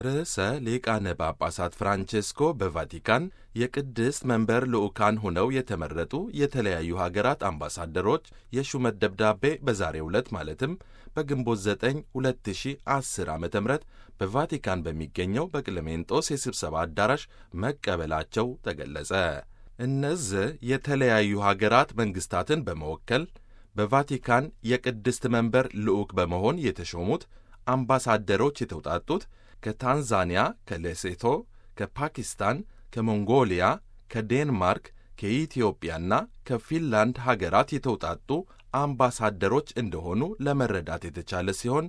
ርዕሰ ሊቃነ ጳጳሳት ፍራንቼስኮ በቫቲካን የቅድስት መንበር ልዑካን ሆነው የተመረጡ የተለያዩ ሀገራት አምባሳደሮች የሹመት ደብዳቤ በዛሬው ዕለት ማለትም በግንቦት 9 2010 ዓ ም በቫቲካን በሚገኘው በቅለሜንጦስ የስብሰባ አዳራሽ መቀበላቸው ተገለጸ። እነዚህ የተለያዩ ሀገራት መንግሥታትን በመወከል በቫቲካን የቅድስት መንበር ልዑክ በመሆን የተሾሙት አምባሳደሮች የተውጣጡት ከታንዛኒያ፣ ከሌሴቶ፣ ከፓኪስታን፣ ከሞንጎሊያ፣ ከዴንማርክ፣ ከኢትዮጵያና ከፊንላንድ ሀገራት የተውጣጡ አምባሳደሮች እንደሆኑ ለመረዳት የተቻለ ሲሆን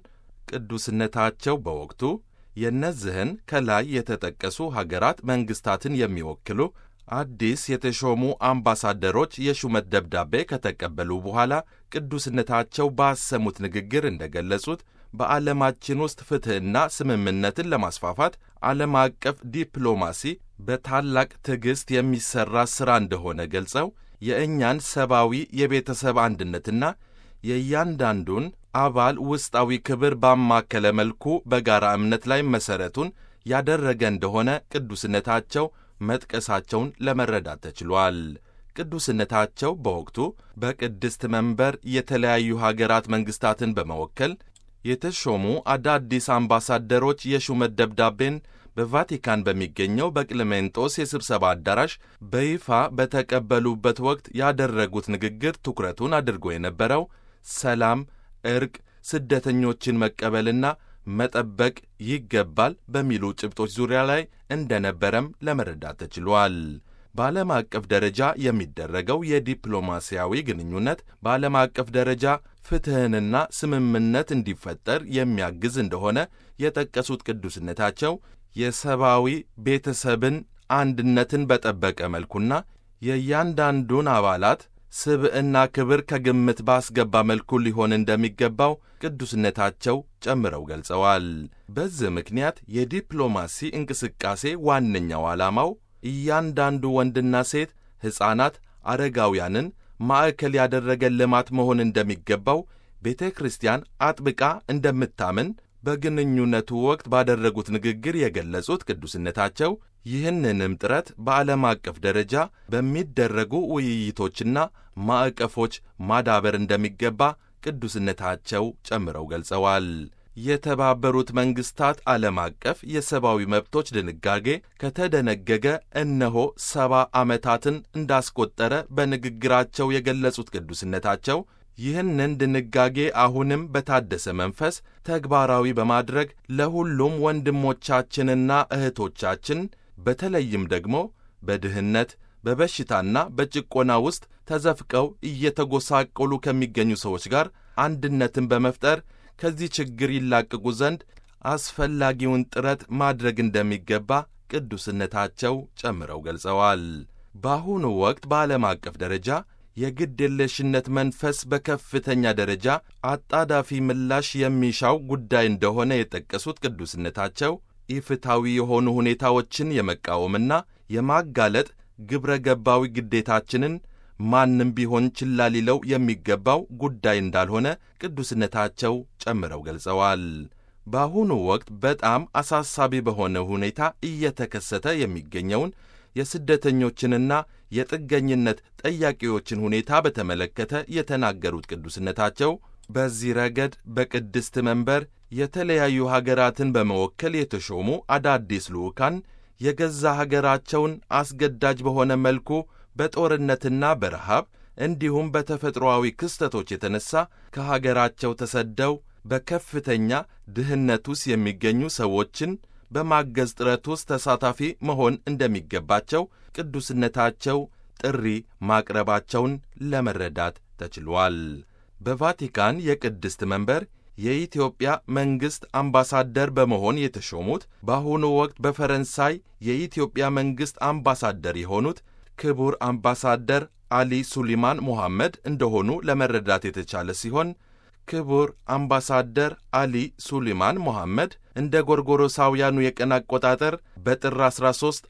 ቅዱስነታቸው በወቅቱ የእነዚህን ከላይ የተጠቀሱ ሀገራት መንግሥታትን የሚወክሉ አዲስ የተሾሙ አምባሳደሮች የሹመት ደብዳቤ ከተቀበሉ በኋላ ቅዱስነታቸው ባሰሙት ንግግር እንደገለጹት በዓለማችን ውስጥ ፍትሕና ስምምነትን ለማስፋፋት ዓለም አቀፍ ዲፕሎማሲ በታላቅ ትዕግሥት የሚሠራ ሥራ እንደሆነ ገልጸው የእኛን ሰብአዊ የቤተሰብ አንድነትና የእያንዳንዱን አባል ውስጣዊ ክብር ባማከለ መልኩ በጋራ እምነት ላይ መሠረቱን ያደረገ እንደሆነ ቅዱስነታቸው መጥቀሳቸውን ለመረዳት ተችሏል። ቅዱስነታቸው በወቅቱ በቅድስት መንበር የተለያዩ ሀገራት መንግሥታትን በመወከል የተሾሙ አዳዲስ አምባሳደሮች የሹመት ደብዳቤን በቫቲካን በሚገኘው በቅልሜንጦስ የስብሰባ አዳራሽ በይፋ በተቀበሉበት ወቅት ያደረጉት ንግግር ትኩረቱን አድርጎ የነበረው ሰላም፣ ዕርቅ፣ ስደተኞችን መቀበልና መጠበቅ ይገባል በሚሉ ጭብጦች ዙሪያ ላይ እንደነበረም ለመረዳት ተችሏል። በዓለም አቀፍ ደረጃ የሚደረገው የዲፕሎማሲያዊ ግንኙነት በዓለም አቀፍ ደረጃ ፍትሕንና ስምምነት እንዲፈጠር የሚያግዝ እንደሆነ የጠቀሱት ቅዱስነታቸው የሰብአዊ ቤተሰብን አንድነትን በጠበቀ መልኩና የእያንዳንዱን አባላት ስብዕና ክብር ከግምት ባስገባ መልኩ ሊሆን እንደሚገባው ቅዱስነታቸው ጨምረው ገልጸዋል። በዚህ ምክንያት የዲፕሎማሲ እንቅስቃሴ ዋነኛው ዓላማው እያንዳንዱ ወንድና ሴት፣ ሕፃናት፣ አረጋውያንን ማዕከል ያደረገ ልማት መሆን እንደሚገባው ቤተ ክርስቲያን አጥብቃ እንደምታምን በግንኙነቱ ወቅት ባደረጉት ንግግር የገለጹት ቅዱስነታቸው ይህንንም ጥረት በዓለም አቀፍ ደረጃ በሚደረጉ ውይይቶችና ማዕቀፎች ማዳበር እንደሚገባ ቅዱስነታቸው ጨምረው ገልጸዋል። የተባበሩት መንግሥታት ዓለም አቀፍ የሰብአዊ መብቶች ድንጋጌ ከተደነገገ እነሆ ሰባ ዓመታትን እንዳስቆጠረ በንግግራቸው የገለጹት ቅዱስነታቸው ይህንን ድንጋጌ አሁንም በታደሰ መንፈስ ተግባራዊ በማድረግ ለሁሉም ወንድሞቻችንና እህቶቻችን በተለይም ደግሞ በድህነት በበሽታና በጭቆና ውስጥ ተዘፍቀው እየተጎሳቆሉ ከሚገኙ ሰዎች ጋር አንድነትን በመፍጠር ከዚህ ችግር ይላቅቁ ዘንድ አስፈላጊውን ጥረት ማድረግ እንደሚገባ ቅዱስነታቸው ጨምረው ገልጸዋል። በአሁኑ ወቅት በዓለም አቀፍ ደረጃ የግድየለሽነት መንፈስ በከፍተኛ ደረጃ አጣዳፊ ምላሽ የሚሻው ጉዳይ እንደሆነ የጠቀሱት ቅዱስነታቸው ኢፍታዊ የሆኑ ሁኔታዎችን የመቃወምና የማጋለጥ ግብረ ገባዊ ግዴታችንን ማንም ቢሆን ችላ ሊለው የሚገባው ጉዳይ እንዳልሆነ ቅዱስነታቸው ጨምረው ገልጸዋል። በአሁኑ ወቅት በጣም አሳሳቢ በሆነ ሁኔታ እየተከሰተ የሚገኘውን የስደተኞችንና የጥገኝነት ጠያቂዎችን ሁኔታ በተመለከተ የተናገሩት ቅዱስነታቸው በዚህ ረገድ በቅድስት መንበር የተለያዩ ሀገራትን በመወከል የተሾሙ አዳዲስ ልዑካን የገዛ ሀገራቸውን አስገዳጅ በሆነ መልኩ በጦርነትና በረሃብ እንዲሁም በተፈጥሮአዊ ክስተቶች የተነሳ ከሀገራቸው ተሰደው በከፍተኛ ድህነት ውስጥ የሚገኙ ሰዎችን በማገዝ ጥረት ውስጥ ተሳታፊ መሆን እንደሚገባቸው ቅዱስነታቸው ጥሪ ማቅረባቸውን ለመረዳት ተችሏል። በቫቲካን የቅድስት መንበር የኢትዮጵያ መንግሥት አምባሳደር በመሆን የተሾሙት በአሁኑ ወቅት በፈረንሳይ የኢትዮጵያ መንግሥት አምባሳደር የሆኑት ክቡር አምባሳደር አሊ ሱሊማን ሞሐመድ እንደሆኑ ለመረዳት የተቻለ ሲሆን ክቡር አምባሳደር አሊ ሱሊማን ሞሐመድ እንደ ጎርጎሮሳውያኑ የቀን አቆጣጠር በጥር 13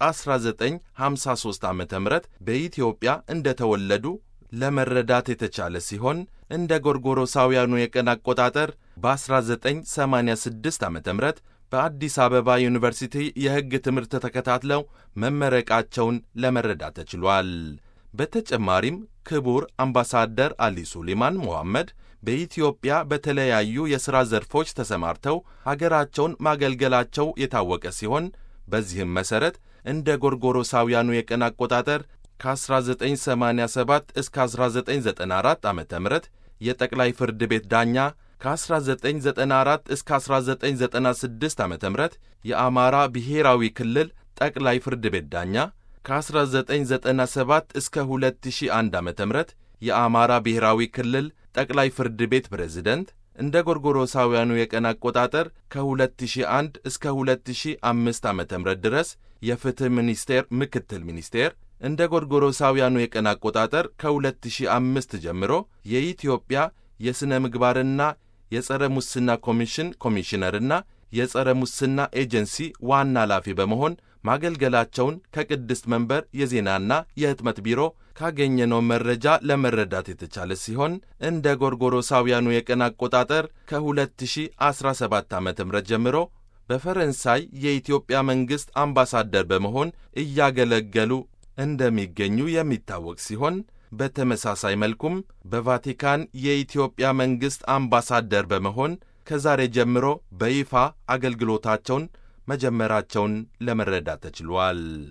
1953 ዓ ም በኢትዮጵያ እንደተወለዱ ለመረዳት የተቻለ ሲሆን እንደ ጎርጎሮሳውያኑ የቀን አቆጣጠር በ1986 ዓ ም በአዲስ አበባ ዩኒቨርሲቲ የሕግ ትምህርት ተከታትለው መመረቃቸውን ለመረዳት ተችሏል። በተጨማሪም ክቡር አምባሳደር አሊ ሱሊማን ሞሐመድ በኢትዮጵያ በተለያዩ የሥራ ዘርፎች ተሰማርተው ሀገራቸውን ማገልገላቸው የታወቀ ሲሆን በዚህም መሠረት እንደ ጎርጎሮሳውያኑ የቀን አቆጣጠር ከ1987 እስከ 1994 ዓ ም የጠቅላይ ፍርድ ቤት ዳኛ ከ1994 እስከ 1996 ዓ ም የአማራ ብሔራዊ ክልል ጠቅላይ ፍርድ ቤት ዳኛ ከ1997 እስከ 2001 ዓ ም የአማራ ብሔራዊ ክልል ጠቅላይ ፍርድ ቤት ፕሬዝደንት እንደ ጎርጎሮሳውያኑ የቀን አቆጣጠር ከ2001 እስከ 2005 ዓ ም ድረስ የፍትሕ ሚኒስቴር ምክትል ሚኒስቴር እንደ ጎርጎሮሳውያኑ የቀን አቆጣጠር ከ2005 ጀምሮ የኢትዮጵያ የሥነ ምግባርና የጸረ ሙስና ኮሚሽን ኮሚሽነርና የጸረ ሙስና ኤጀንሲ ዋና ኃላፊ በመሆን ማገልገላቸውን ከቅድስት መንበር የዜናና የሕትመት ቢሮ ካገኘነው መረጃ ለመረዳት የተቻለ ሲሆን እንደ ጎርጎሮሳውያኑ የቀን አቆጣጠር ከ2017 ዓ ም ጀምሮ በፈረንሳይ የኢትዮጵያ መንግሥት አምባሳደር በመሆን እያገለገሉ እንደሚገኙ የሚታወቅ ሲሆን በተመሳሳይ መልኩም በቫቲካን የኢትዮጵያ መንግሥት አምባሳደር በመሆን ከዛሬ ጀምሮ በይፋ አገልግሎታቸውን መጀመራቸውን ለመረዳት ተችሏል።